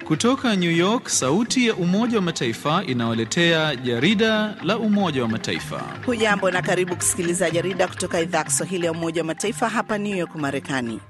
Kutoka New York, sauti ya Umoja wa Mataifa inawaletea jarida la Umoja wa Mataifa. Hujambo na karibu kusikiliza jarida kutoka idhaa ya Kiswahili ya Umoja wa Mataifa hapa New York, Marekani.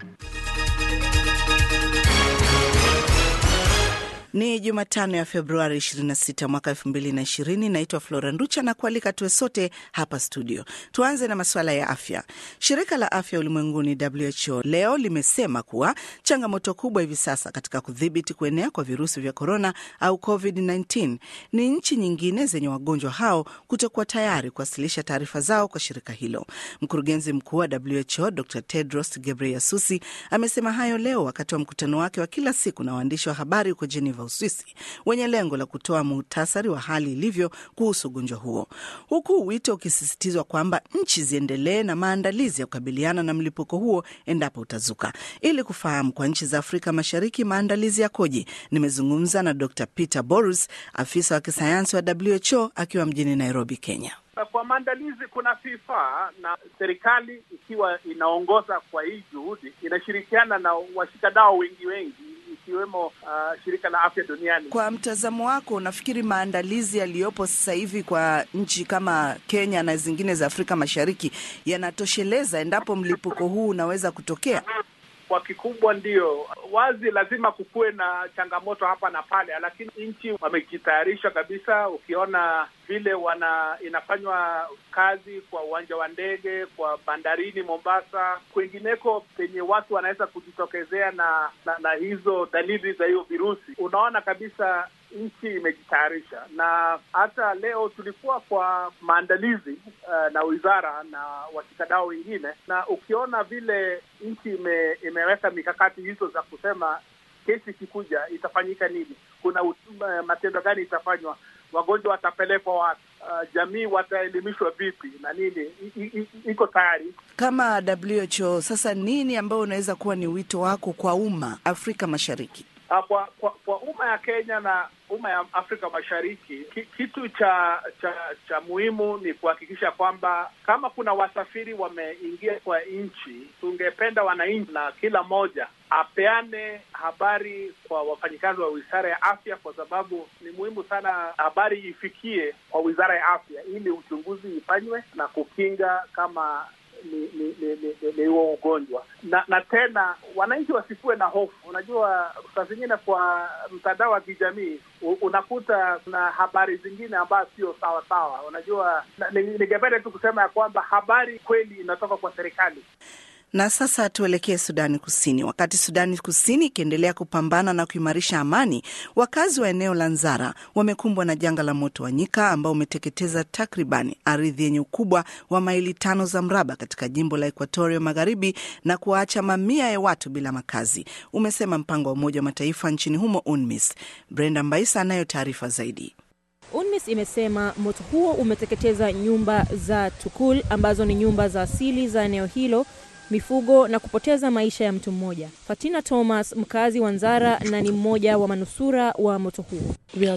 Ni Jumatano ya Februari 26 mwaka 2020. Naitwa Flora Nducha na kualika tuwe sote hapa studio. Tuanze na masuala ya afya. Shirika la Afya Ulimwenguni WHO leo limesema kuwa changamoto kubwa hivi sasa katika kudhibiti kuenea kwa virusi vya korona au COVID-19 ni nchi nyingine zenye wagonjwa hao kutokuwa tayari kuwasilisha taarifa zao kwa shirika hilo. Mkurugenzi mkuu wa WHO Dr Tedros Ghebreyesus amesema hayo leo wakati wa mkutano wake wa kila siku na waandishi wa habari huko Geneva Uswisi, wenye lengo la kutoa muhtasari wa hali ilivyo kuhusu ugonjwa huo, huku wito ukisisitizwa kwamba nchi ziendelee na maandalizi ya kukabiliana na mlipuko huo endapo utazuka. Ili kufahamu kwa nchi za Afrika Mashariki maandalizi yakoje, nimezungumza na Dr Peter Borus, afisa wa kisayansi wa WHO akiwa mjini Nairobi, Kenya. Kwa maandalizi kuna FIFA na serikali ikiwa inaongoza kwa hii juhudi, inashirikiana na washikadau wengi wengi ikiwemo uh, shirika la afya duniani. Kwa mtazamo wako, unafikiri maandalizi yaliyopo sasa hivi kwa nchi kama Kenya na zingine za Afrika Mashariki yanatosheleza endapo mlipuko huu unaweza kutokea? Kwa kikubwa ndio wazi, lazima kukuwe na changamoto hapa na pale, lakini nchi wamejitayarisha kabisa. Ukiona vile wana inafanywa kazi kwa uwanja wa ndege, kwa bandarini Mombasa, kwingineko penye watu wanaweza kujitokezea na, na na hizo dalili za hiyo virusi, unaona kabisa nchi imejitayarisha. Na hata leo tulikuwa kwa maandalizi uh, na wizara na washikadau wengine, na ukiona vile nchi ime, imeweka mikakati hizo za kusema kesi ikikuja itafanyika nini, kuna uh, matendo gani itafanywa, wagonjwa watapelekwa wapi, uh, jamii wataelimishwa vipi na nini, iko tayari kama WHO. Sasa nini ambayo unaweza kuwa ni wito wako kwa umma Afrika Mashariki? Kwa kwa, kwa umma ya Kenya na umma ya Afrika Mashariki, kitu cha cha cha muhimu ni kuhakikisha kwamba kama kuna wasafiri wameingia kwa nchi, tungependa wananchi na kila mmoja apeane habari kwa wafanyikazi wa wizara ya afya, kwa sababu ni muhimu sana habari ifikie kwa wizara ya afya ili uchunguzi ifanywe na kukinga kama ni ni ni ni huo ugonjwa na na tena wananchi wasikuwe na hofu. Unajua, saa zingine kwa mtandao wa kijamii unakuta kuna habari zingine ambazo sio sawa sawa. Unajua, ningependa tu kusema ya kwamba habari kweli inatoka kwa serikali. Na sasa tuelekee Sudani Kusini. Wakati Sudani Kusini ikiendelea kupambana na kuimarisha amani, wakazi wa eneo la Nzara wamekumbwa na janga la moto wa nyika ambao umeteketeza takriban ardhi yenye ukubwa wa maili tano za mraba katika jimbo la Ekuatoria Magharibi na kuwaacha mamia ya watu bila makazi, umesema mpango wa Umoja wa Mataifa nchini humo UNMISS. Brenda Mbaisa anayo taarifa zaidi. UNMISS imesema moto huo umeteketeza nyumba za Tukul ambazo ni nyumba za asili za eneo hilo mifugo na kupoteza maisha ya mtu mmoja. Fatina Thomas, mkazi wa Nzara na ni mmoja wa manusura wa moto huo.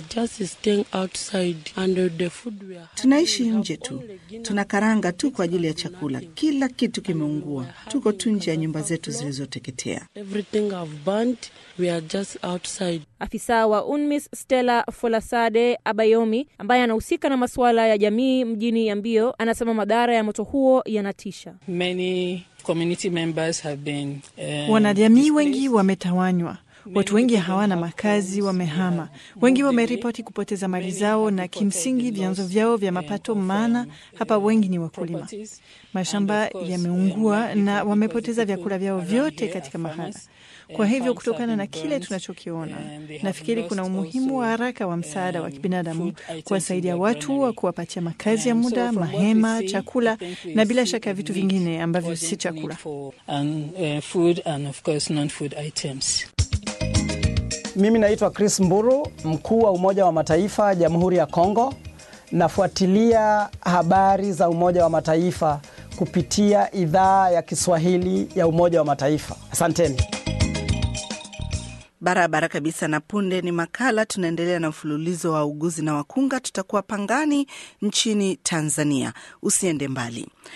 Tunaishi nje tu, tuna karanga tu kwa ajili ya chakula. Kila kitu kimeungua, tuko tu nje ya nyumba zetu zilizoteketea. Afisa wa UNMISS Stella Folasade Abayomi, ambaye anahusika na masuala ya jamii mjini Yambio, anasema madhara ya moto huo yanatisha. Many community members have been, uh, wanajamii wengi wametawanywa. Watu wengi hawana makazi, wamehama. Wengi wameripoti kupoteza mali zao na kimsingi vyanzo vyao vya mapato, maana hapa wengi ni wakulima. Mashamba yameungua na wamepoteza vyakula vyao vyote katika mahala. Kwa hivyo kutokana na kile tunachokiona, nafikiri kuna umuhimu wa haraka wa msaada wa kibinadamu kuwasaidia watu wa kuwapatia makazi ya muda, mahema, chakula na bila shaka vitu vingine ambavyo si chakula. Mimi naitwa Chris Mburu, mkuu wa Umoja wa Mataifa Jamhuri ya Kongo. Nafuatilia habari za Umoja wa Mataifa kupitia idhaa ya Kiswahili ya Umoja wa Mataifa. Asanteni. Barabara kabisa. Na punde ni makala. Tunaendelea na mfululizo wa uguzi na wakunga. Tutakuwa Pangani nchini Tanzania. Usiende mbali.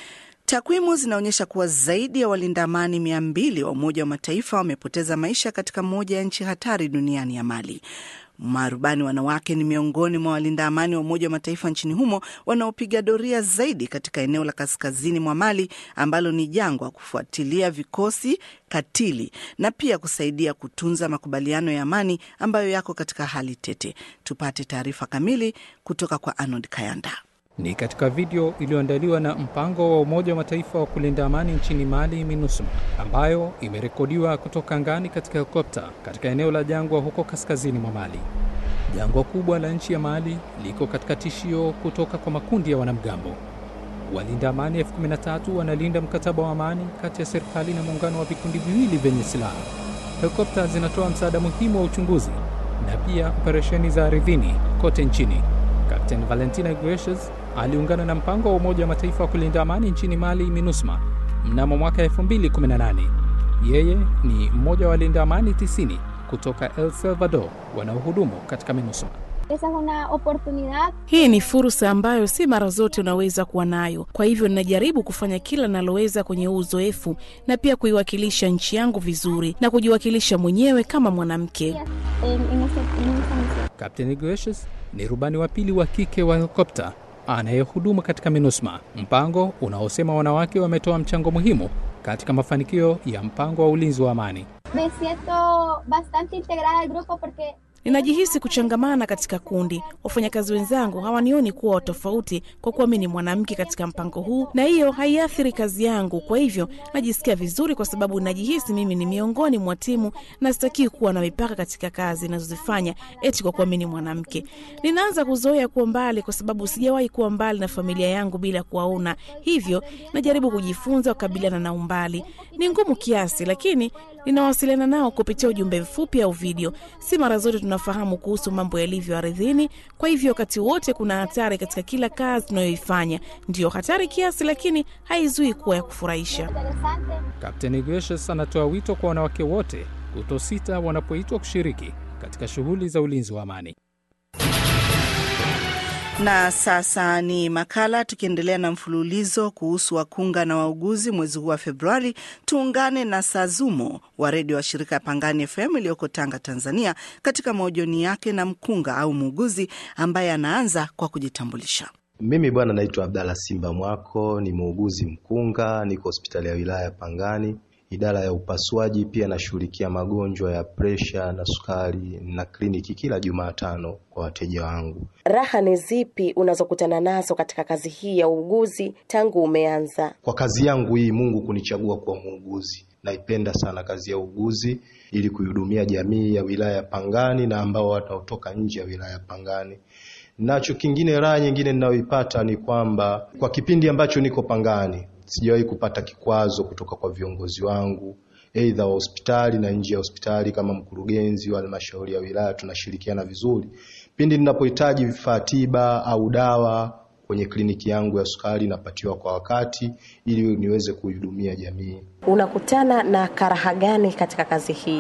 Takwimu zinaonyesha kuwa zaidi ya walinda amani mia mbili wa Umoja wa Mataifa wamepoteza maisha katika moja ya nchi hatari duniani ya Mali. Marubani wanawake ni miongoni mwa walinda amani wa Umoja wa Mataifa nchini humo wanaopiga doria zaidi katika eneo la kaskazini mwa Mali ambalo ni jangwa, kufuatilia vikosi katili na pia kusaidia kutunza makubaliano ya amani ambayo yako katika hali tete. Tupate taarifa kamili kutoka kwa Arnold Kayanda. Ni katika video iliyoandaliwa na mpango wa Umoja wa Mataifa wa kulinda amani nchini Mali, MINUSMA, ambayo imerekodiwa kutoka angani katika helikopta katika eneo la jangwa huko kaskazini mwa Mali. Jangwa kubwa la nchi ya Mali liko katika tishio kutoka kwa makundi ya wanamgambo. Walinda amani elfu kumi na tatu wanalinda mkataba wa amani kati ya serikali na muungano wa vikundi viwili vyenye silaha. Helikopta zinatoa msaada muhimu wa uchunguzi na pia operesheni za ardhini kote nchini. Kapteni Valentina Iglesias aliungana na mpango wa Umoja wa Mataifa wa kulinda amani nchini Mali, MINUSMA, mnamo mwaka 2018. Yeye ni mmoja wa walinda amani 90 kutoka El Salvador wanaohudumu katika MINUSMA. Esa es una oportunidad. Hii ni fursa ambayo si mara zote unaweza kuwa nayo. Kwa hivyo ninajaribu kufanya kila naloweza kwenye huu uzoefu na pia kuiwakilisha nchi yangu vizuri na kujiwakilisha mwenyewe kama mwanamke. En, en ese- en esa misión. Kapteni Iglesias ni rubani wa pili wa kike wa helikopta anayehudumu katika MINUSMA, mpango unaosema wanawake wametoa mchango muhimu katika mafanikio ya mpango wa ulinzi wa amani. Me siento bastante integrada al grupo porque Ninajihisi kuchangamana katika kundi. Wafanyakazi wenzangu hawanioni kuwa wa tofauti kwa kuwa mi ni mwanamke katika mpango huu, na hiyo haiathiri kazi yangu. Kwa hivyo najisikia vizuri, kwa sababu najihisi mimi ni miongoni mwa timu na sitakii kuwa na mipaka katika kazi nazozifanya eti kwa kuwa mi ni mwanamke. Ninaanza kuzoea kuwa mbali, kwa sababu sijawahi kuwa mbali na familia yangu bila kuwaona, hivyo najaribu kujifunza kukabiliana na umbali. Ni ngumu kiasi, lakini ninawasiliana nao kupitia ujumbe mfupi au video. Si mara zote tunafahamu kuhusu mambo yalivyo ardhini, kwa hivyo wakati wote kuna hatari katika kila kazi tunayoifanya. Ndiyo hatari kiasi, lakini haizui kuwa ya kufurahisha. interesante. Kapteni Iglesias anatoa wito kwa wanawake wote kutosita wanapoitwa kushiriki katika shughuli za ulinzi wa amani. Na sasa ni makala tukiendelea na mfululizo kuhusu wakunga na wauguzi mwezi huu wa Februari. Tuungane na Sazumo wa redio wa shirika ya Pangani FM iliyoko Tanga, Tanzania, katika mahojiano yake na mkunga au muuguzi ambaye anaanza kwa kujitambulisha. Mimi bwana naitwa Abdalla Simba Mwako, ni muuguzi mkunga, niko hospitali ya wilaya ya Pangani, idara ya upasuaji. Pia nashughulikia magonjwa ya presha na sukari na kliniki kila Jumatano kwa wateja wangu. Raha ni zipi unazokutana nazo katika kazi hii ya uuguzi tangu umeanza? Kwa kazi yangu hii, Mungu kunichagua kuwa muuguzi. Naipenda sana kazi ya uuguzi ili kuihudumia jamii ya wilaya ya Pangani na ambao wanaotoka nje ya wilaya ya Pangani. Nacho kingine, raha nyingine ninayoipata ni kwamba kwa kipindi ambacho niko Pangani sijawahi kupata kikwazo kutoka kwa viongozi wangu aidha wa hospitali na nje ya hospitali. Kama mkurugenzi wa halmashauri ya wilaya tunashirikiana vizuri pindi ninapohitaji vifaa tiba au dawa kwenye kliniki yangu ya sukari napatiwa kwa wakati ili niweze kuihudumia jamii. Unakutana na karaha gani katika kazi hii?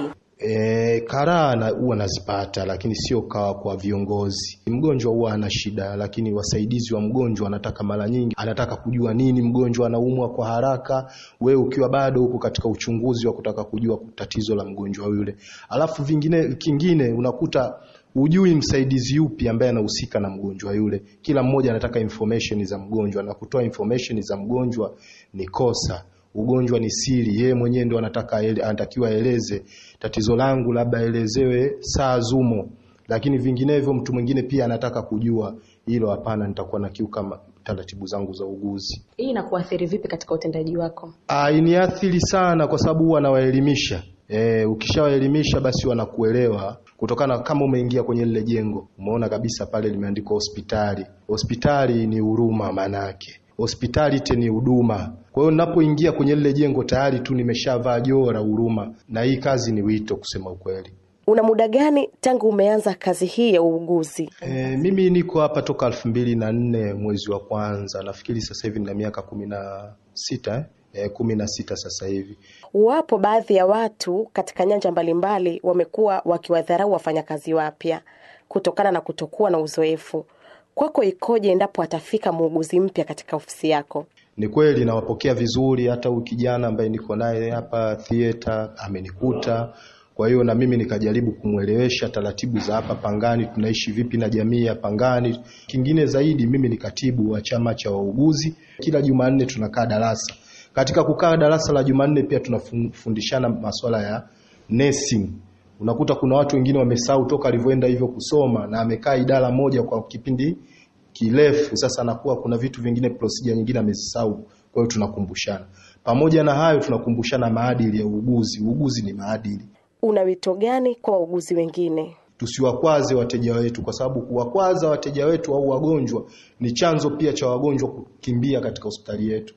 E, karaa na huwa nazipata, lakini sio kawa kwa viongozi. Mgonjwa huwa ana shida, lakini wasaidizi wa mgonjwa anataka mara nyingi anataka kujua nini mgonjwa anaumwa kwa haraka, wewe ukiwa bado huko katika uchunguzi wa kutaka kujua tatizo la mgonjwa yule. Alafu vingine kingine unakuta hujui msaidizi yupi ambaye anahusika na mgonjwa yule. Kila mmoja anataka information za mgonjwa na kutoa information za mgonjwa ni kosa. Ugonjwa ni siri, yeye mwenyewe ndo anataka ele, anatakiwa aeleze tatizo langu, labda aelezewe saa zumo, lakini vinginevyo mtu mwingine pia anataka kujua hilo. Hapana, nitakuwa na kiuka taratibu zangu za uguzi. Hii inakuathiri vipi katika utendaji wako? Ah, iniathiri sana kwa sababu huwa nawaelimisha. E, ukishawaelimisha basi wanakuelewa kutokana kama umeingia kwenye lile jengo umeona kabisa pale limeandikwa hospitali. Hospitali ni huruma, maana yake hospitality ni huduma. Kwa hiyo ninapoingia kwenye lile jengo tayari tu nimeshavaa joho la huruma, na hii kazi ni wito, kusema ukweli. Una muda gani tangu umeanza kazi hii ya uuguzi? E, mimi niko hapa toka elfu mbili na nne mwezi wa kwanza, nafikiri sasa hivi nina miaka kumi na sita eh? kumi na sita sasa hivi. Wapo baadhi ya watu katika nyanja mbalimbali wamekuwa wakiwadharau wafanyakazi wapya kutokana na kutokuwa na uzoefu. Kwako ikoje endapo atafika muuguzi mpya katika ofisi yako? Ni kweli nawapokea vizuri, hata huyu kijana ambaye niko naye hapa theater amenikuta. Kwa hiyo na mimi nikajaribu kumwelewesha taratibu za hapa Pangani, tunaishi vipi na jamii ya Pangani. Kingine zaidi, mimi ni katibu wa chama cha wauguzi. Kila Jumanne tunakaa darasa. Katika kukaa darasa la Jumanne pia tunafundishana masuala ya nursing. Unakuta kuna watu wengine wamesahau toka alivyoenda hivyo kusoma na amekaa idara moja kwa kipindi kirefu, sasa anakuwa kuna vitu vingine, procedure nyingine amesahau. Kwa hiyo tunakumbushana. Pamoja na hayo, tunakumbushana maadili ya uuguzi. Uuguzi ni maadili. Una wito gani kwa wauguzi wengine? Tusiwakwaze wateja wetu, kwa sababu kuwakwaza wateja wetu au wagonjwa ni chanzo pia cha wagonjwa kukimbia katika hospitali yetu.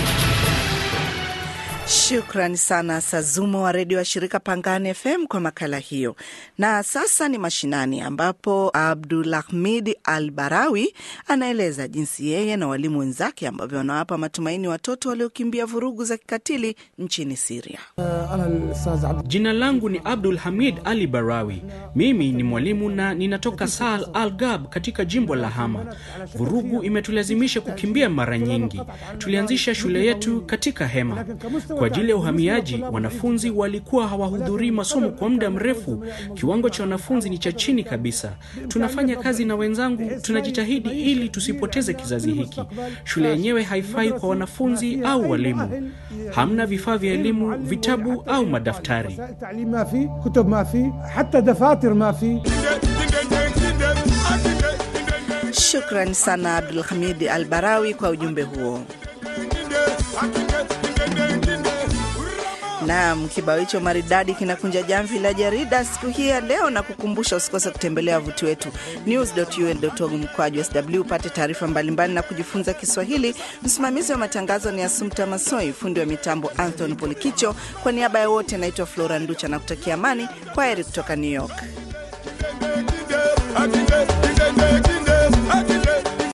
Shukrani sana Sazumo wa redio wa shirika Pangani FM kwa makala hiyo. Na sasa ni mashinani, ambapo Abdulahmid Al Barawi anaeleza jinsi yeye na walimu wenzake ambavyo wanawapa matumaini watoto waliokimbia vurugu za kikatili nchini Siria. Jina langu ni Abdul Hamid Ali Barawi. Mimi ni mwalimu na ninatoka Sal Al Gab katika jimbo la Hama. Vurugu imetulazimisha kukimbia mara nyingi. Tulianzisha shule yetu katika hema kwa ajili ya uhamiaji. Wanafunzi walikuwa hawahudhurii masomo kwa muda mrefu. Kiwango cha wanafunzi ni cha chini kabisa. Tunafanya kazi na wenzangu, tunajitahidi ili tusipoteze kizazi hiki. Shule yenyewe haifai kwa wanafunzi au walimu. Hamna vifaa vya elimu, vitabu au madaftari. Shukran sana Abdul Hamid Al Barawi kwa ujumbe huo. Naam, kibao hicho maridadi kinakunja jamvi la jarida siku hii ya leo, na kukumbusha usikose kutembelea wavuti wetu news.un.org mkwaju sw upate taarifa mbalimbali na kujifunza Kiswahili. Msimamizi wa matangazo ni Asumta Masoi, fundi wa mitambo Anthony Polikicho. Kwa niaba ya wote, naitwa Flora Nducha na kutakia amani. Kwa heri kutoka New York.